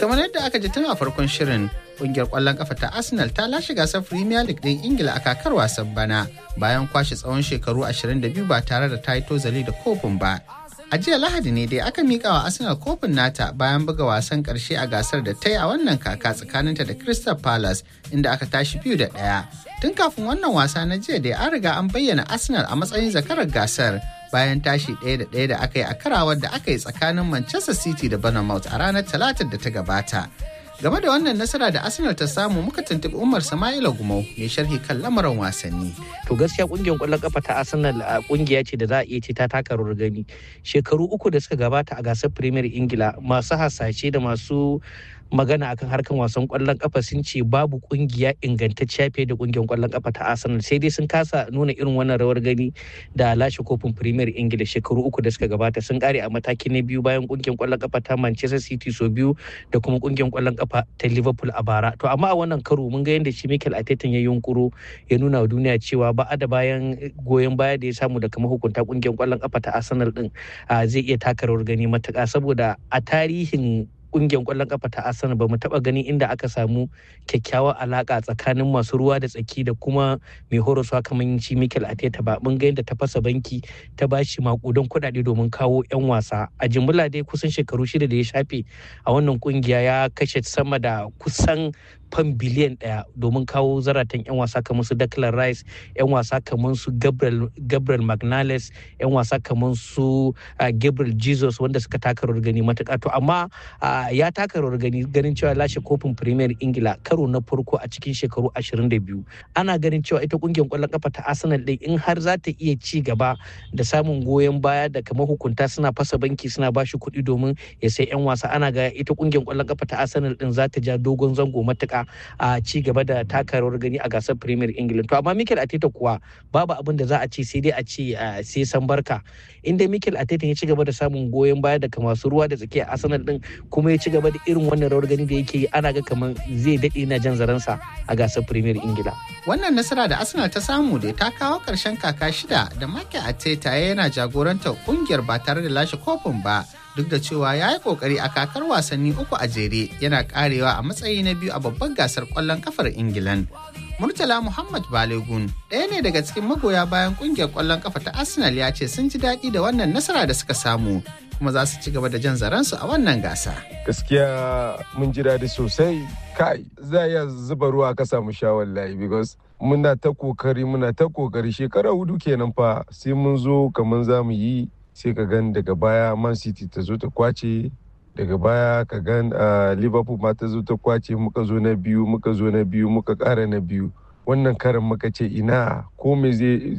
kamar yadda aka ji tun a farkon shirin kungiyar kwallon kafa ta Arsenal ta lashe gasar Premier League din Ingila a kakar wasan bana bayan kwashe tsawon shekaru 22 ba tare da ta yi tozali da kofin ba. A jiya Lahadi ne dai aka mika wa Arsenal kofin nata bayan buga wasan karshe a gasar da ta yi a wannan kaka tsakaninta da Crystal Palace inda aka tashi biyu da ɗaya. Tun kafin wannan wasa na jiya dai an riga an bayyana Arsenal a matsayin zakarar gasar bayan tashi ɗaya da ɗaya da aka yi a karawar da aka yi tsakanin Manchester City da Bournemouth a ranar Talatar da ta gabata. Game da wannan nasara da Arsenal ta samu muka tuntuɓi Umar Sama'ila Gumau mai sharhi kan lamarin wasanni. To gaskiya kungiyar ƙwallon kafa ta Arsenal a kungiya ce da za a iya ce ta taka rawar gani. Shekaru uku da suka gabata a gasar Premier Ingila masu hasashe da masu magana akan harkan wasan kwallon kafa sun ce babu kungiya ingantacciya fiye da kungiyar kwallon kafa ta Arsenal sai dai sun kasa nuna irin wannan rawar gani da lashe kofin Premier Ingila shekaru uku da suka gabata sun kare a mataki na biyu bayan kungiyar kwallon kafa ta Manchester City so biyu da kuma kungiyar kwallon kafa ta Liverpool a bara to amma a wannan karo mun ga yadda shi Mikel Arteta ya yunkuro ya nuna wa duniya cewa ba da bayan goyon baya da ya samu daga mahukunta kungiyar kwallon kafa ta Arsenal din zai iya taka rawar gani matuƙa saboda a tarihin kungiyar kwallon kafa ta Arsenal ba mu taba gani inda aka samu kyakkyawar alaka tsakanin masu ruwa da tsaki da kuma mai horaswa kamar shi Mikel Arteta ba mun ga yadda ta fasa banki ta bashi makudan kuɗaɗe domin kawo 'yan wasa a jimilla dai kusan shekaru shida da ya shafe a wannan kungiya ya kashe sama da kusan fan biliyan ɗaya domin kawo zaratan 'yan wasa kamar su Declan Rice 'yan wasa kamar su Gabriel, Gabriel Magnales 'yan wasa kamar su Gabriel Jesus wanda suka taka rawar gani matuƙa to amma ya taka rawar gani ganin cewa lashe kofin Premier Ingila karo na farko a cikin shekaru 22 ana ganin cewa ita kungiyar kwallon kafa ta Arsenal din in har za ta iya ci gaba da samun goyon baya da kamar hukunta suna fasa banki suna ba shi kuɗi domin ya sai 'yan wasa ana ga ita kungiyar kwallon kafa ta Arsenal din za ta ja dogon zango matuƙa a ci gaba da taka rawar gani a gasar Premier England to amma Mikel Arteta kuwa babu abin da za a ce sai dai a ce sai san barka inda Mikel Arteta ya ci gaba da samun goyon baya daga masu ruwa da tsakiya Arsenal din kuma ya ci gaba da irin wannan rawar gani da yake yi ana ga kamar zai daɗe na jan zaransa a gasar Premier Ingila. Wannan nasara da Arsenal ta samu da ta kawo ƙarshen kaka shida da Mikel Arteta yana jagorantar kungiyar ba tare da lashe kofin ba duk da cewa ya yi kokari a kakar wasanni uku a jere yana karewa a matsayi na biyu a babban gasar kwallon kafar Ingilan. Murtala Muhammad Balegun ɗaya ne daga cikin magoya bayan kungiyar kwallon kafa ta Arsenal ya ce sun ji daɗi da wannan nasara da suka samu kuma za su ci gaba da jan zaransu a wannan gasa. Gaskiya mun ji daɗi sosai kai za iya zuba ruwa ka samu sha wallahi because muna ta kokari muna ta kokari shekara hudu kenan fa sai mun zo kamar za mu yi sai ka gan daga baya man city ta zo ta kwace daga baya ka gan liverpool ma ta zo ta kwace muka zo na biyu muka zo na biyu muka kara na biyu wannan karin muka ce ina ko me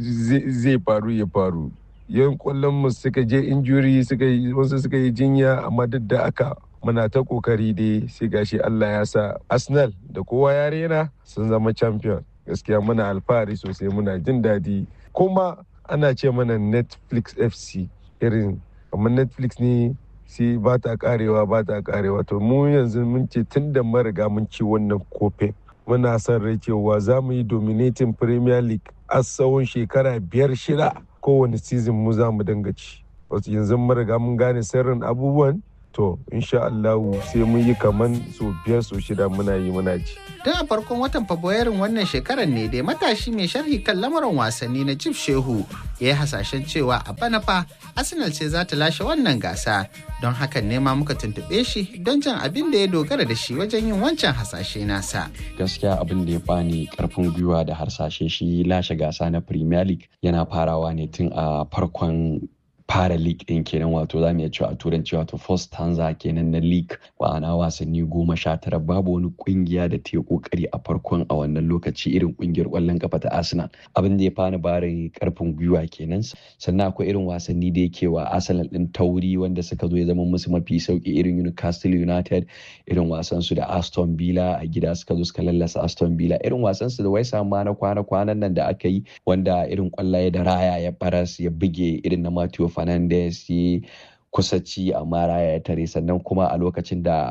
zai faru ya faru yan kwallon mu suka je injuri suka yi wasu suka yi jinya amma duk da aka muna ta kokari dai sai gashi Allah ya sa Arsenal da kowa ya rena sun zama champion gaskiya muna alfahari sosai muna jin daɗi kuma ana ce mana Netflix FC irin amma Netflix ne sai ba ta karewa ba ta karewa to mu yanzu mun ce tun da mun riga mun ci wannan kofin muna son rai cewa za mu yi dominating Premier League a tsawon shekara biyar shida kowane season mu za mu dinga ci wasu yanzu mun riga mun gane sirrin abubuwan to insha Allah sai mun yi kaman so biyar so shida muna yi muna ci. Tun a farkon watan Fabrairun wannan shekarar ne dai matashi mai sharhi kan lamarin wasanni na Jif Shehu ya yi hasashen cewa a bana fa Arsenal ce za ta lashe wannan gasa don hakan ne ma muka tuntuɓe shi don jan abin da ya dogara da shi wajen yin wancan hasashe nasa. Gaskiya abin da ya bani karfin gwiwa da harsashe shi lashe gasa na Premier League yana farawa ne tun a farkon fara league din kenan wato za mu iya cewa a turanci wato first stanza kenan na league ma'ana wasanni goma sha tara babu wani kungiya da ta yi kokari a farkon a wannan lokaci irin kungiyar kwallon kafa ta arsenal abin da ya fani bari karfin gwiwa kenan sannan akwai irin wasanni da yake wa arsenal din tauri wanda suka zo ya zama musu mafi sauki irin newcastle united irin wasan su da aston villa a gida suka zo suka lallasa aston villa irin wasan su da wai ma na kwana kwanan nan da aka yi wanda irin kwallaye da raya ya baras ya buge irin na Matthew Fernandes ya kusa ci amma raya ya tare sannan kuma a lokacin da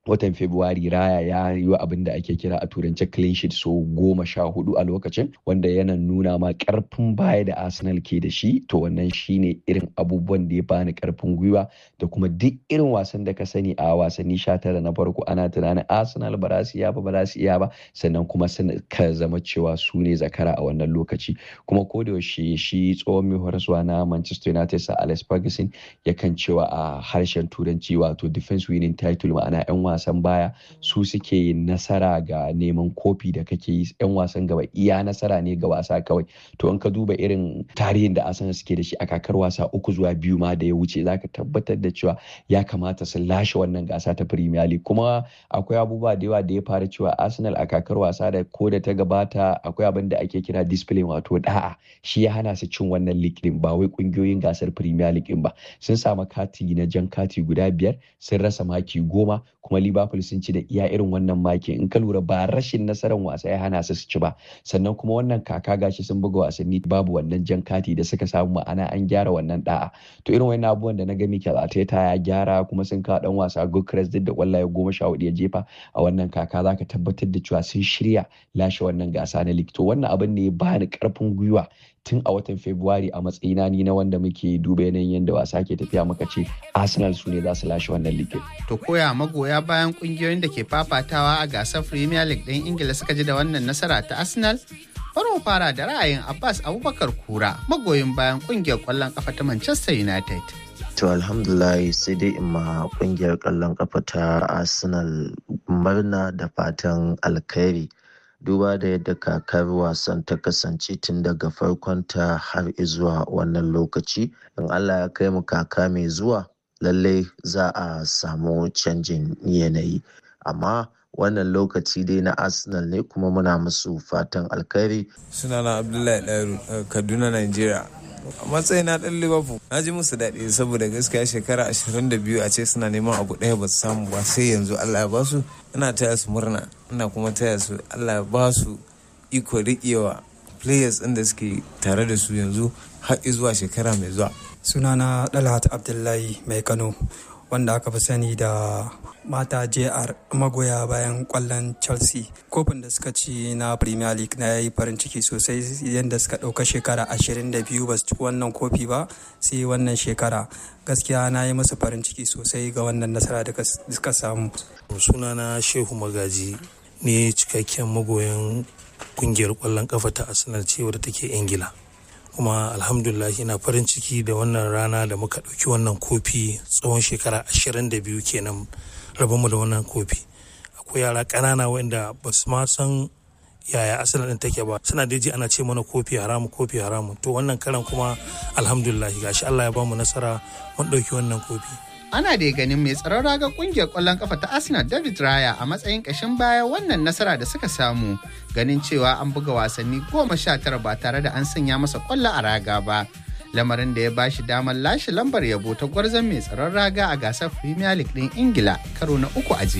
watan Fabrairu Raya ya yi abin da ake kira a turance clean sheet so goma sha hudu a lokacin wanda yana nuna ma karfin baya da Arsenal ke da shi to wannan shine irin abubuwan da ya bani karfin gwiwa da kuma duk irin wasan da ka sani a wasanni sha tara na farko ana tunanin Arsenal ba za su iya ba ba za su iya ba sannan kuma ka zama cewa su ne zakara a wannan lokaci kuma ko da yaushe shi tsohon mai horaswa na Manchester United sa Alex Ferguson yakan cewa a harshen turanci wato defense winning title ma'ana 'yan wasan baya su suke yin nasara ga neman kofi da kake yi 'yan wasan gaba iya nasara ne ga wasa kawai to in ka duba irin tarihin da Arsenal suke da shi a kakar wasa uku zuwa biyu ma da ya wuce zaka tabbatar da cewa ya kamata su lashe wannan gasa ta Premier League kuma akwai abubuwa da yawa da ya fara cewa Arsenal a kakar wasa da ko da ta gabata akwai abin da ake kira discipline wato da'a shi ya hana su cin wannan league din ba wai kungiyoyin gasar Premier League din ba sun samu kati na jan kati guda biyar sun rasa maki goma kuma Liverpool sun ci da iya irin wannan maki in ka lura ba rashin nasarar wasa ya hana su su ci ba sannan kuma wannan kaka gashi sun buga wasanni babu wannan jan kati da suka samu ma'ana an gyara wannan da'a to irin wannan abubuwan da na ga Mikel Arteta ya gyara kuma sun kawo dan wasa Gukres duk da kwallaye goma sha hudu ya jefa a wannan kaka zaka tabbatar da cewa sun shirya lashe wannan gasa na league to wannan abin ne ya bani karfin gwiwa tun a watan Fabrairu a matsayina ni na wanda muke duba yanayin yadda wasa ke tafiya muka ce Arsenal su ne za su lashe wannan league. To koya magoya bayan kungiyoyin da ke fafatawa a gasar Premier League ɗin Ingila suka ji da wannan nasara ta Arsenal? Bari mu fara da ra'ayin Abbas Abubakar Kura magoyin bayan kungiyar ƙwallon ƙafa ta Manchester United. To alhamdulillah sai dai in ma kungiyar ƙwallon ƙafa ta Arsenal murna da fatan alkhairi. duba da yadda kakar wasan ta kasance tun daga farkonta har zuwa wannan lokaci in allah ya kai mu kaka mai zuwa lallai za a samu canjin yanayi amma wannan lokaci dai na arsenal ne kuma muna musu fatan alkhairi sunana abdullahi ɗaru kaduna nigeria a matsayin na ɗan liverpool na ji musu daɗi saboda gaskiya shekara 22 a ce suna neman abu ɗaya ba su samu ba sai yanzu allah ya ba su ina taya su murna ina kuma taya su allah ya ba su iko riƙewa players ɗin da suke tare da su yanzu har zuwa shekara mai zuwa sunana dalhat abdullahi mai kano wanda aka fi sani da mata jr magoya bayan kwallon chelsea kofin da suka ci na premier league na yi farin ciki sosai yadda suka ɗauka shekara 22 ba su ci wannan kofi ba sai wannan shekara gaskiya na yi musu farin ciki sosai ga wannan nasara da suka samu sunana shehu magaji ne cikakken magoyan kungiyar kwallon kafa ta arsenal ce wadda take ingila kuma alhamdulillah ina farin ciki da wannan rana da muka ɗauki wannan kofi tsawon shekara 22 kenan rabonmu da wannan kofi akwai yara ƙanana wanda ba su ma san yaya asalin ɗin take ba suna da ji ana ce mana kofi haramu kofi haramu to wannan karan kuma alhamdulillah gashi Allah ya bamu nasara mun ɗauki wannan kofi ana da ganin mai tsaron raga kungiyar kwallon kafa ta arsenal david raya a matsayin kashin baya wannan nasara da suka samu ganin cewa an buga wasanni goma sha tara ba tare da an sanya masa kwallo a raga ba lamarin da ya ba shi damar lashe lambar yabo ta gwarzon mai tsaron raga a gasar premier league din ingila karo na uku a